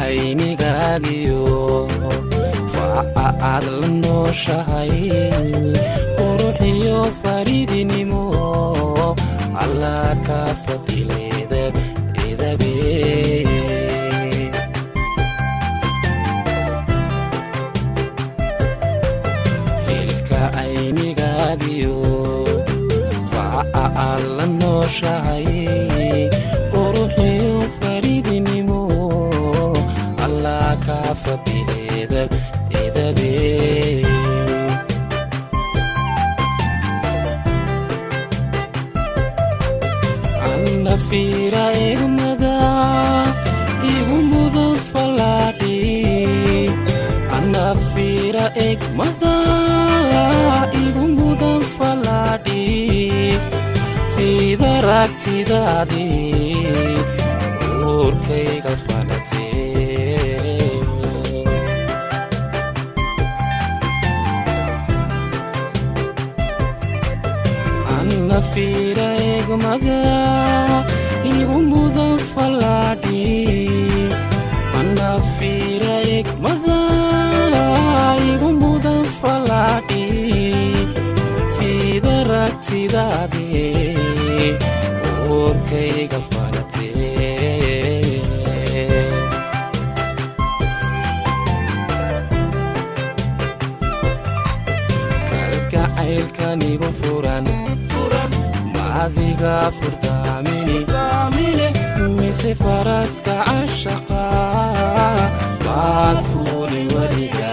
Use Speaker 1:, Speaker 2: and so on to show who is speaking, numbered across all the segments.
Speaker 1: aynigaagiyo faaca aad la nooshahay quruxiyo faridinimo allah ka fadileedab edabe fiilka aynigaagiyo faaca aad la nooshahay quruxiyo faridinimo allah ka fadileedab edabe anna fiira egmada igu mudan falaadhi anna fiira egmada igu mudan falaadhi fiida ragtidaadi uurkayga falatee anna fiira egmada igu mudan falaadhi anna fiira egmada igu mudan falaadhi fiida ragtidaadi uurkayga falatee kalgacaylkan igu furan maadiga furdaamini mise faraska cashaqa baad fuuli weliga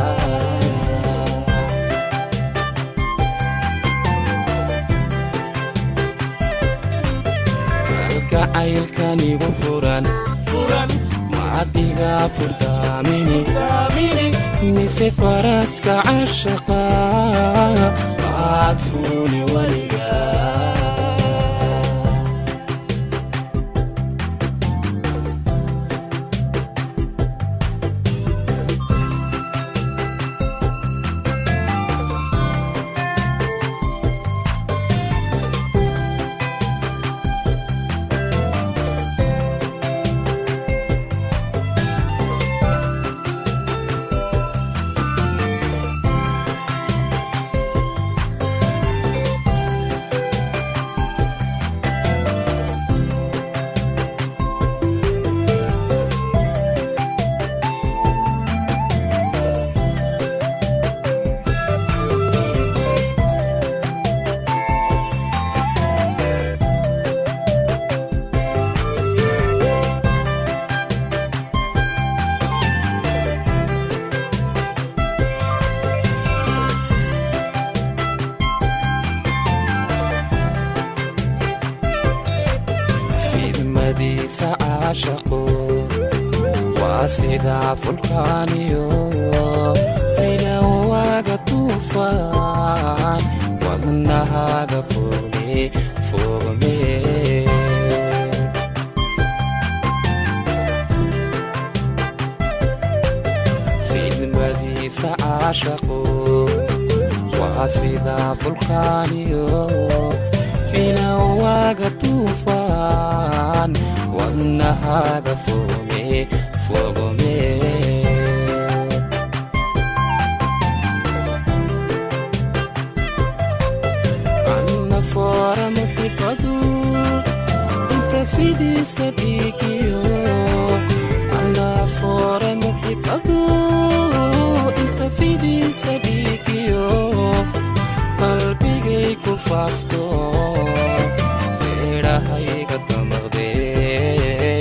Speaker 1: kalgacaylkan igu furan maadiga furdaamini mise faraska cashaqa baad fuuli weliga fidmadiisa caashaqo waa sidaa fulkaaniyo filawaaga tuufaan wadnahaaga foge fogme fidmadiisa caashaqo waa sidaa fulkaaniyo filawaaga tuufaan wadnahaaga foge fogme anna foora muxibadu inta fidiisa dhiigiyo anna foora muxibadu inta fidiisa dhiigiyo qalbigay ku faafto feedhahayga damaqdee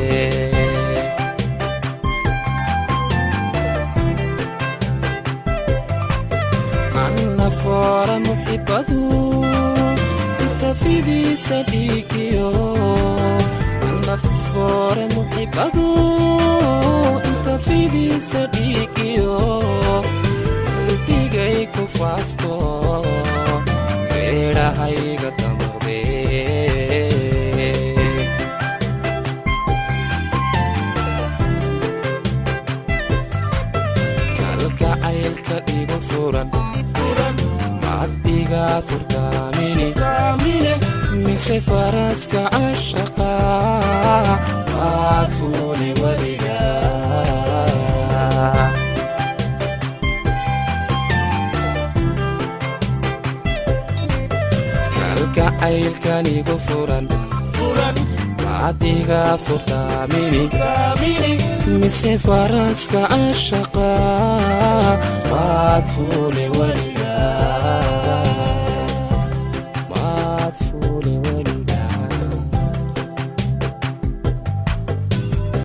Speaker 1: anna foora muxibadu inta fidiisa dhiigiyo anna foora muxibadu inta fidiisa dhiigiyo qalbigay ku faafto feedhahayga damaqdee kalgacaylka igu furan macadiga furdaamini mise faraska cashaqa waad fuuli weliga jacaylkan igu furan adiga furtaamini mise faraska ashaqa waad fuule weliga